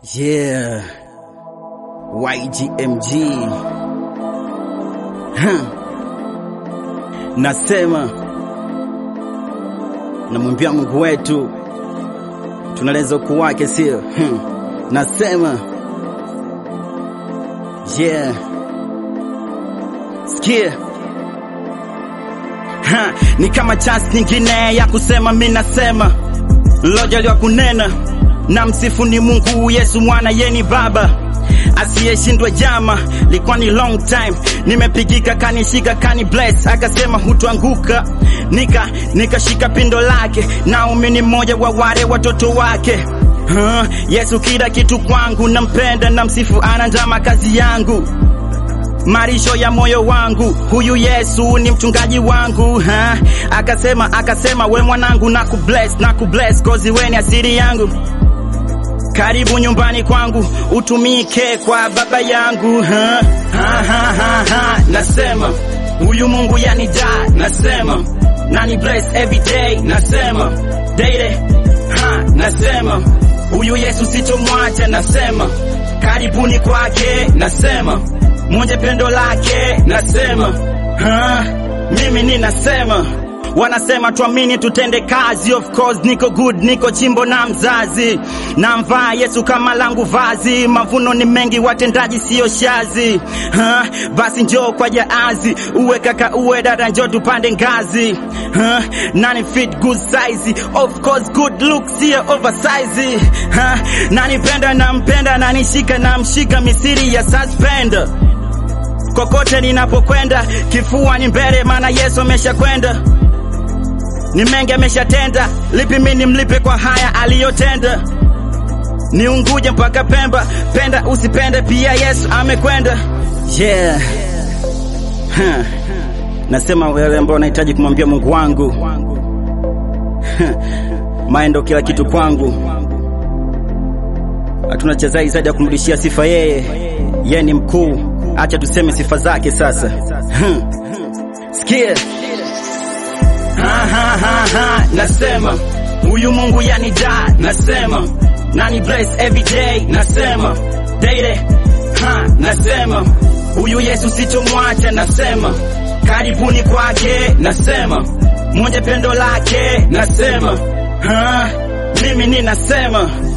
Yeah. YGMG. Huh. Nasema namwimbia Mungu wetu tunaleza ukuu wake, sio? Hmm. Nasema yeah. Sikia ha, ni kama chance nyingine ya kusema, mi nasema loja liwa kunena na msifu ni Mungu Yesu mwana yeni baba asiyeshindwa jama, likuwa ni long time nimepigika, kanishika kani bless, akasema hutuanguka, nika nikashika pindo lake, Naomi ni mmoja wa wale watoto wake. Ha, Yesu kila kitu kwangu, nampenda na msifu, ana njama kazi yangu marisho ya moyo wangu, huyu Yesu ni mchungaji wangu ha? Akasema akasema, we mwanangu, na kubless na kubless kozi weni asiri yangu karibu nyumbani kwangu utumike kwa baba yangu ha? Ha, ha, ha, ha. Nasema huyu Mungu yanijaa, nasema nani bless every day, nasema daily ha, nasema huyu Yesu sitomwacha, nasema karibuni kwake, nasema mwenye pendo lake, nasema ha, mimi ninasema wanasema tuamini tutende kazi, of course niko good, niko chimbo na mzazi, na mvaa Yesu kama langu vazi, mavuno ni mengi, watendaji sio shazi ha? Basi njoo kwa jaazi, uwe kaka uwe dada, njoo tupande ngazi ha? Nani fit good size, of course good look sio oversize ha? Nani penda na mpenda, nani shika na mshika, misiri ya suspender kokote ninapokwenda, kifua ni mbele, maana Yesu ameshakwenda ni mengi ameshatenda, lipi mimi nimlipe kwa haya aliyotenda? Ni Unguja mpaka Pemba, penda usipende, pia Yesu amekwenda. Yeah. Huh. Nasema wale ambao wanahitaji kumwambia Mungu wangu mae ndo kila kitu kwangu, hatuna cha zaidi ya kumrudishia sifa yeye. Yeye ni mkuu, acha tuseme sifa zake sasa. Huh. Sikia ha, ha, ha, ha. Nasema huyu Mungu yanijaa, nasema nani bless every day, nasema daily ha, nasema huyu Yesu sitomwacha, nasema karibuni kwake, nasema mwenye pendo lake, nasema ha, mimi ninasema